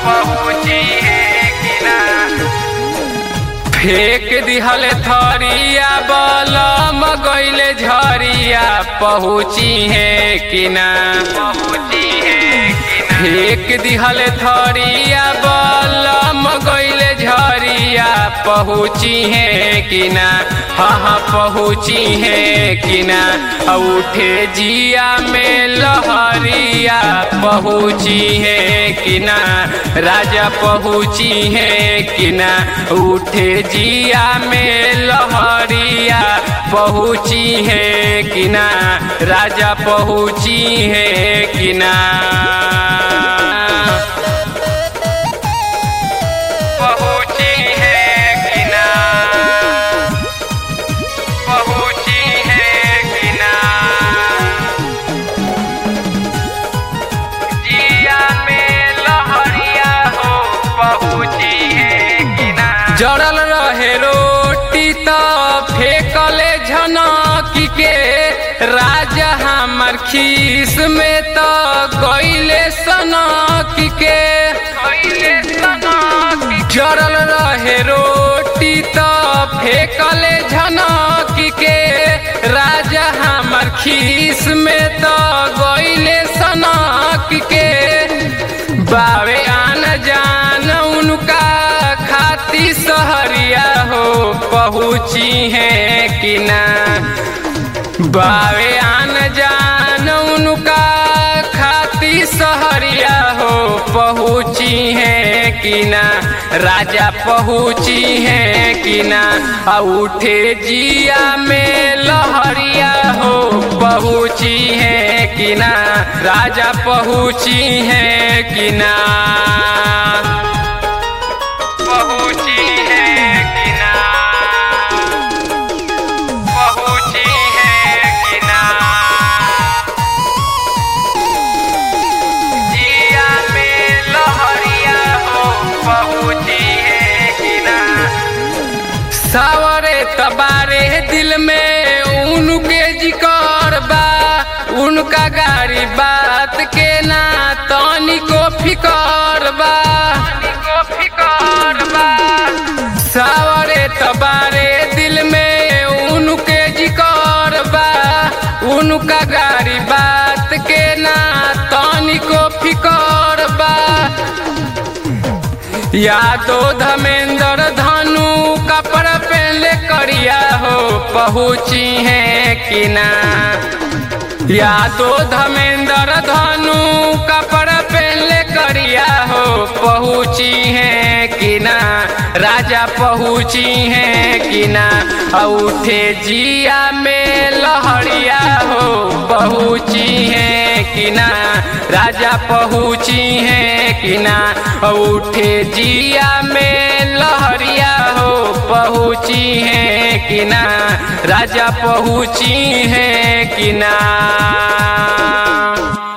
पहुँची है कि ना फेंक दिहल थरिया बलम गईले झरिया पहुँची है कि ना पहुँची है कि ना फेंक दिहल थरिया बलम गईले झरिया पहुँची है कि ना हाँ हाँ पहुँची है कि ना उठे जिया में लहरिया पहुँची है कि ना राजा पहुँची है कि ना उठे जिया में लहरिया पहुँची है कि ना राजा पहुँची है कि ना पहुँची है कि ना पहुँची है कि ना जिया में लहरिया हो पहुँची है कि ना जड़ल रहे रोटी तो फेंकले झनकी के राजा हमर खीस में तो गईले सनकी के गईले सनकी जड़ल रहे रोटी तो फेंकले झनकी के राजा हमर खीस में तो गईले सनकी के बावे आन जान उनका खाती सहरिया हो पहुँची है कि ना बावे आन जान उनका खाती सहरिया हो पहुँची है कि ना राजा पहुँची है कि ना आ उठे जिया में लहरिया हो पहुँची है कि ना राजा पहुँची है कि ना पहुँची है कि ना पहुँची है कि ना जिया में लहरिया हो पहुँची है कि ना सावरे तबारे दिल में उनके जिकर बा उनका गाड़ी बात के ना तनी को फिकर बा को फिकर बा सावरे तबारे दिल में उनके जिकर बा उनका गाड़ी बात के ना तनी को फिकर बा यादो धमेंद्र धनु कपड़ा पहले करिया हो पहुँची है कि ना यादो धमेंद्र धनु कपड़ा पहले करिया हो पहुँची है कि ना राजा पहुँची है कि ना उठे जिया में लहरिया हो पहुँची है कि ना राजा पहुँची है कि ना उठे जिया में लहरिया हो पहुँची है कि ना राजा पहुँची है कि ना